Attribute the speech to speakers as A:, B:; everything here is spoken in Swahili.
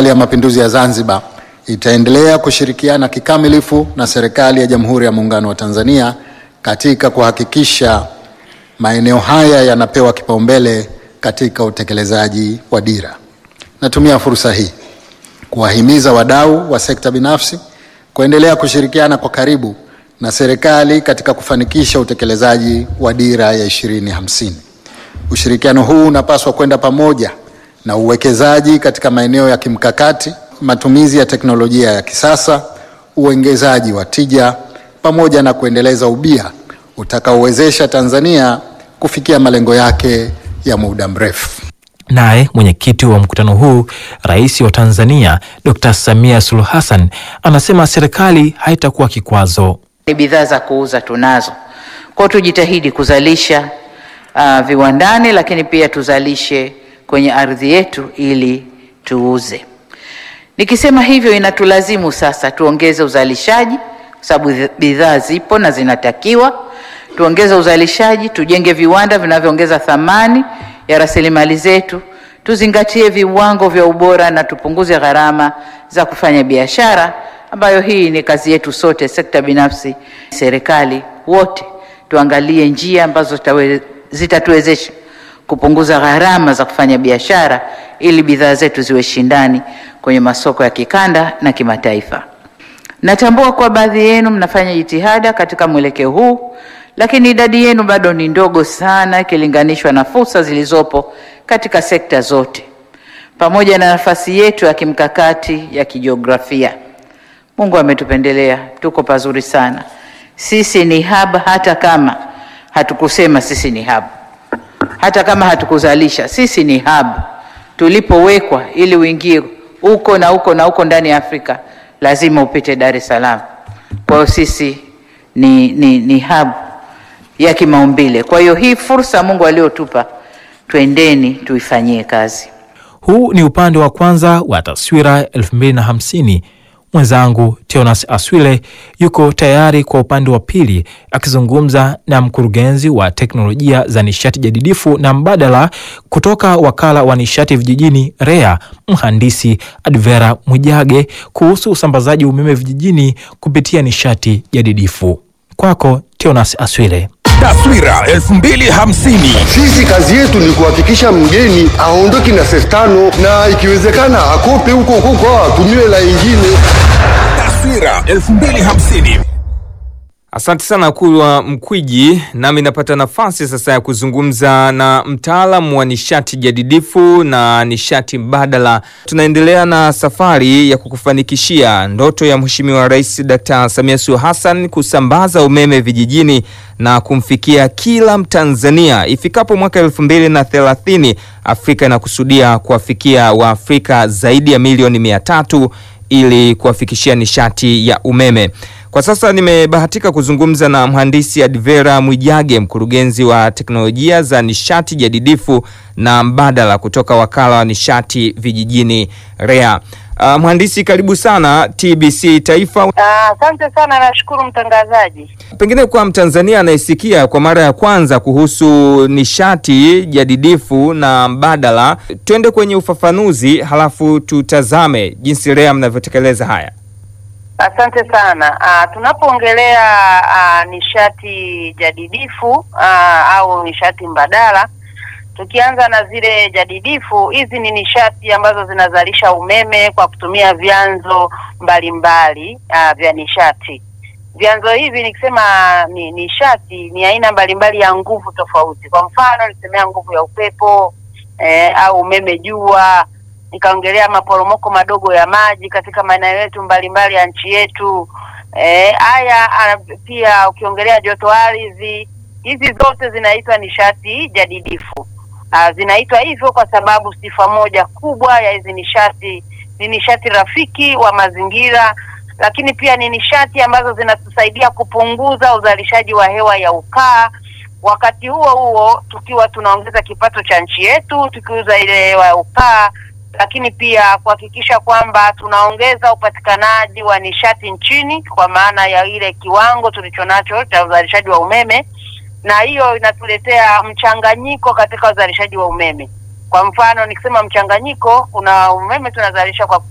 A: Serikali ya Mapinduzi ya Zanzibar itaendelea kushirikiana kikamilifu na serikali ya Jamhuri ya Muungano wa Tanzania katika kuhakikisha maeneo haya yanapewa kipaumbele katika utekelezaji wa dira. Natumia fursa hii kuwahimiza wadau wa sekta binafsi kuendelea kushirikiana kwa karibu na serikali katika kufanikisha utekelezaji wa dira ya 2050. Ushirikiano huu unapaswa kwenda pamoja na uwekezaji katika maeneo ya kimkakati, matumizi ya teknolojia ya kisasa, uongezaji wa tija pamoja na kuendeleza ubia utakaowezesha Tanzania kufikia malengo yake ya muda mrefu.
B: Naye mwenyekiti wa mkutano huu, Rais wa Tanzania Dr. Samia Suluhu Hassan anasema serikali haitakuwa kikwazo.
C: Ni bidhaa za kuuza tunazo, kwa hiyo tujitahidi kuzalisha uh, viwandani, lakini pia tuzalishe kwenye ardhi yetu ili tuuze. Nikisema hivyo, inatulazimu sasa tuongeze uzalishaji, kwa sababu bidhaa zipo na zinatakiwa tuongeze uzalishaji, tujenge viwanda vinavyoongeza thamani ya rasilimali zetu, tuzingatie viwango vya ubora na tupunguze gharama za kufanya biashara, ambayo hii ni kazi yetu sote, sekta binafsi, serikali, wote tuangalie njia ambazo zitatuwezesha kupunguza gharama za kufanya biashara ili bidhaa zetu ziwe shindani kwenye masoko ya kikanda na kimataifa. Natambua kuwa baadhi yenu mnafanya jitihada katika mwelekeo huu lakini idadi yenu bado ni ndogo sana ikilinganishwa na fursa zilizopo katika sekta zote, pamoja na nafasi yetu ya kimkakati ya kijiografia. Mungu ametupendelea, tuko pazuri sana. Sisi ni hub, hata kama hatukusema sisi ni hub, hata kama hatukuzalisha, sisi ni hub tulipowekwa, ili uingie huko na huko na huko ndani ya Afrika lazima upite Dar es Salaam. Kwa hiyo sisi ni, ni, ni hub ya kimaumbile. Kwa hiyo hii fursa Mungu aliyotupa, twendeni tuifanyie kazi.
B: Huu ni upande wa kwanza wa taswira 2050. Mwenzangu Teonas Aswile yuko tayari kwa upande wa pili akizungumza na mkurugenzi wa teknolojia za nishati jadidifu na mbadala kutoka wakala wa nishati vijijini REA, mhandisi Advera Mwijage kuhusu usambazaji umeme vijijini kupitia nishati jadidifu. Kwako Teonas Aswile.
D: Taswira 2050.
E: Sisi kazi yetu ni kuhakikisha mgeni aondoki na senti tano na ikiwezekana akope huko huko atumie la ingine.
D: Taswira 2050.
F: Asante sana Kulwa Mkwiji. Nami napata nafasi sasa ya kuzungumza na mtaalamu wa nishati jadidifu na nishati mbadala. Tunaendelea na safari ya kukufanikishia ndoto ya Mheshimiwa Rais Dkt. Samia Suluhu Hassan kusambaza umeme vijijini na kumfikia kila Mtanzania ifikapo mwaka elfu mbili na thelathini. Afrika inakusudia kuwafikia Waafrika zaidi ya milioni mia tatu ili kuwafikishia nishati ya umeme. Kwa sasa nimebahatika kuzungumza na mhandisi Advera Mwijage, mkurugenzi wa teknolojia za nishati jadidifu na mbadala kutoka wakala wa nishati vijijini REA. Uh, mhandisi karibu sana TBC Taifa.
G: Asante uh, sana nashukuru mtangazaji.
F: Pengine kwa Mtanzania anayesikia kwa mara ya kwanza kuhusu nishati jadidifu na mbadala, twende kwenye ufafanuzi halafu tutazame jinsi REA mnavyotekeleza haya.
G: Asante sana. Uh, tunapoongelea uh, nishati jadidifu uh, au nishati mbadala, tukianza na zile jadidifu, hizi ni nishati ambazo zinazalisha umeme kwa kutumia vyanzo mbalimbali uh, vya nishati. Vyanzo hivi nikisema ni nishati ni aina mbalimbali ya nguvu tofauti. Kwa mfano nisemea nguvu ya upepo eh, au umeme jua nikaongelea maporomoko madogo ya maji katika maeneo yetu mbalimbali ya nchi yetu. Haya e, pia ukiongelea joto ardhi, hizi zote zinaitwa nishati jadidifu. A, zinaitwa hivyo kwa sababu sifa moja kubwa ya hizi nishati ni nishati rafiki wa mazingira, lakini pia ni nishati ambazo zinatusaidia kupunguza uzalishaji wa hewa ya ukaa wakati huo huo tukiwa tunaongeza kipato cha nchi yetu tukiuza ile hewa ya ukaa lakini pia kuhakikisha kwamba tunaongeza upatikanaji wa nishati nchini kwa maana ya ile kiwango tulichonacho cha uzalishaji wa umeme, na hiyo inatuletea mchanganyiko katika uzalishaji wa umeme. Kwa mfano nikisema mchanganyiko, kuna umeme tunazalisha kwa